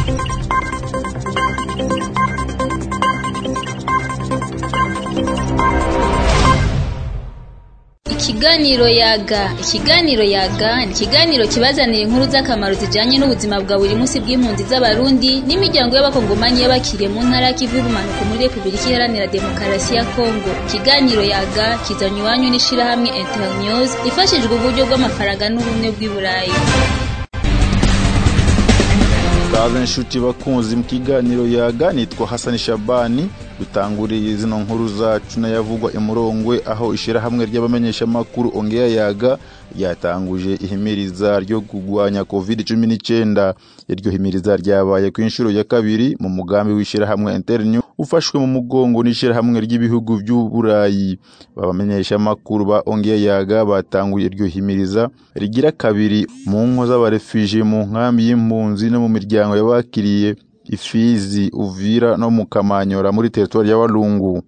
Ikiganiro yaga ikiganiro yaga ni ikiganiro kibazanira inkuru z'akamaro zijanye n'ubuzima bwa buri munsi bw'impunzi z'abarundi n'imiryango y'abakongomani y'abakiriye mu ntara y'ikivu y'ubumanuko muri repubulika iharanira demokarasi ya kongo ikiganiro yaga kizanywa iwanyu n'ishirahamwe internews ifashijwe uburyo bw'amafaranga n'ubumwe bw'i burayi baze inshuti bakunzi mu kiganiro yaga nitwa hasani shabani dutanguriye zino nkuru zacu n'ayavugwa imurongwe aho ishirahamwe ry'abamenyeshamakuru ongeya yaga ryatanguje ihimiriza ryo kurwanya covid cumi n'icyenda iryo himiriza ryabaye ku inshuro ya kabiri mu mugambi w'ishirahamwe internew ufashwe mu mugongo n'ishirahamwe ry'ibihugu by'uburayi babamenyeshamakuru ba ongeya yaga batanguye iryo himiriza rigira kabiri mu nko z'abarefije mu nkambi y'impunzi no mu miryango y'abakiriye ifizi uvira no mu kamanyora muri teritwari ya walungu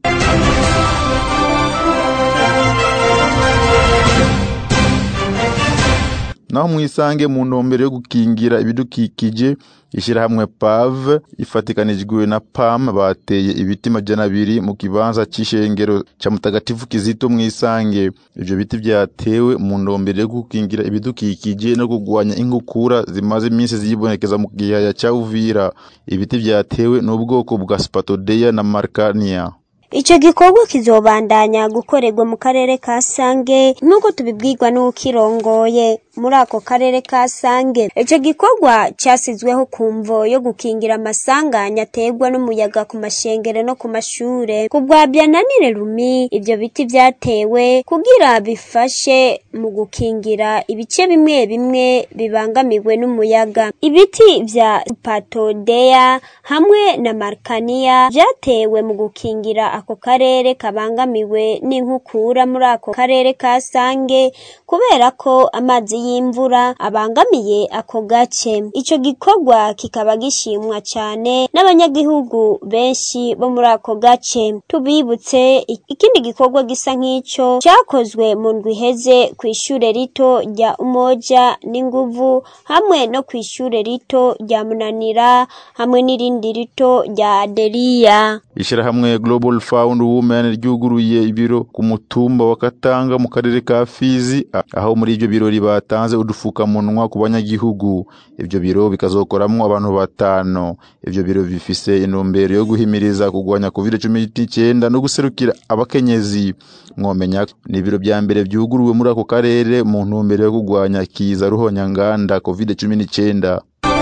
naho mwisange mu ntumbero yo gukingira ibidukikije ishyirahamwe pave ifatikanijwe na pam bateye ibiti majana abiri mu kibanza c'ishengero ca mutagatifu kizito mwisange ivyo biti vyatewe mu ntumbero yo gukingira ibidukikije no kurwanya inkukura zimaze iminsi ziyibonekeza mu gihaya ca uvira ibiti vyatewe n'ubwoko bwa spatodeya na markania Ico gikorwa kizobandanya gukorerwa mu karere ka Sange nk'uko tubibwirwa n'ukirongoye muri ako karere ka Sange. Ico gikorwa casizweho kumvo yo gukingira amasanganya aterwa n'umuyaga ku mashengero no ku mashure. Kubwabya nanire rumi ivyo biti vyatewe kugira bifashe mu gukingira ibice bimwe bimwe bibangamiwe n'umuyaga. Ibiti vya patodeya hamwe na markania vyatewe mu gukingira ako karere kabangamiwe n'inkukura muri ako karere ka Sange kubera ko amazi y'imvura abangamiye ako gace ico gikorwa kikaba gishimwa cyane n'abanyagihugu benshi bo muri ako gace tubibutse ikindi gikorwa gisa nk'ico cyakozwe mu ndwi iheze ku ishure rito rya Umoja n'inguvu hamwe no ku ishure rito rya Munanira hamwe n'irindi rito rya Adelia ishirahamwe Global Found Women ryuguruye ibiro ku mutumba wa Katanga mu karere ka Fizi aho muri ibyo birori batanze udufukamunwa ku banyagihugu ibyo biro bikazokoramwo abantu batanu ibyo biro bifise intumbero yo guhimiriza kugwanya covid cumi n'icyenda no guserukira abakenyezi mwomenya ni ibiro bya mbere byuguruwe muri ako karere mu ntumbero yo kugwanya kiza ruhonyanganda covid cumi n'icyenda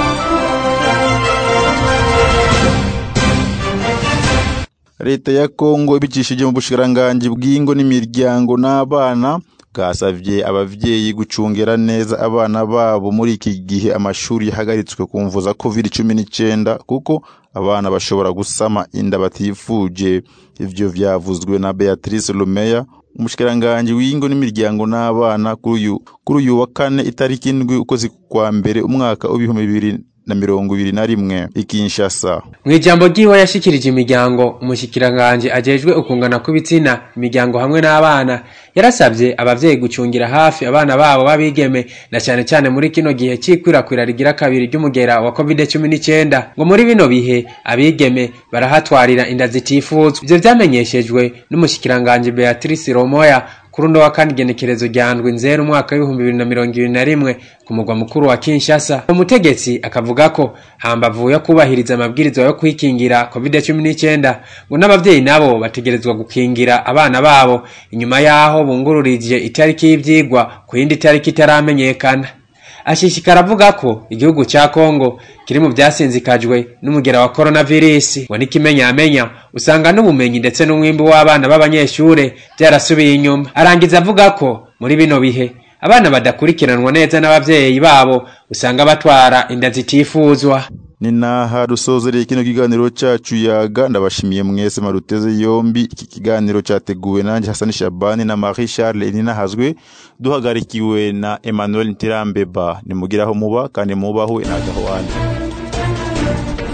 leta ya kongo ibicishije mu bushikiranganji bw'ingo n'imiryango n'abana bwasavye abavyeyi gucungera neza abana babo muri iki gihe amashuri yahagaritswe ku mvu za covid cumi n'icyenda kuko abana bashobora gusama inda batifuje ivyo vyavuzwe na beatrice lumeya umushikiranganji w'ingo n'imiryango n'abana kuri uyu wa kane itariki indwi ukwezi kwa mbere umwaka w'ibihumbi bibiri na mirongo ibiri na rimwe ikinshasa mu ijambo ry'iwe yashikirije imiryango umushikiranganje ajejwe ukungana kw'ibitsina imiryango hamwe n'abana yarasabye abavyeyi gucungira hafi abana babo babigeme na cyane cyane muri kino gihe c'ikwirakwira rigira kabiri ry'umugera wa covid cumi n'icyenda ngo muri bino bihe abigeme barahatwarira inda zitifuzwa ivyo vyamenyeshejwe n'umushikiranganje beatrice romoya kuri uno wa kane igenekerezo rya ndwi nzero umwaka w'ibihumbi bibiri na mirongo ibiri na rimwe ku mugwa mukuru wa kinshasa umutegetsi akavuga ko hambavu yo kubahiriza amabwiriza yo kwikingira covid cumi n'icyenda ngo n'abavyeyi nabo bategerezwa gukingira abana babo inyuma y'aho bungururije itariki y'ivyigwa ku yindi tariki itaramenyekana ashishikara avuga ko igihugu cya kongo kiri mu byasinzikajwe n'umugera wa coronavirus ngo n'ikimenyamenya usanga n'ubumenyi ndetse n'umwimbi w'abana b'abanyeshure byarasubiye inyuma arangiza avuga ko muri bino bihe abana badakurikiranwa neza n'abavyeyi babo usanga batwara inda zitifuzwa ni naha dusozereye kino kiganiro cacu yaga ndabashimiye mwese maruteze yombi iki kiganiro categuwe nanje Hasani Shabani na Marie Charles Ninahazwe duhagarikiwe na Emmanuel Ntirambeba nimugiraho muba kandi mubahwe nagaho wanje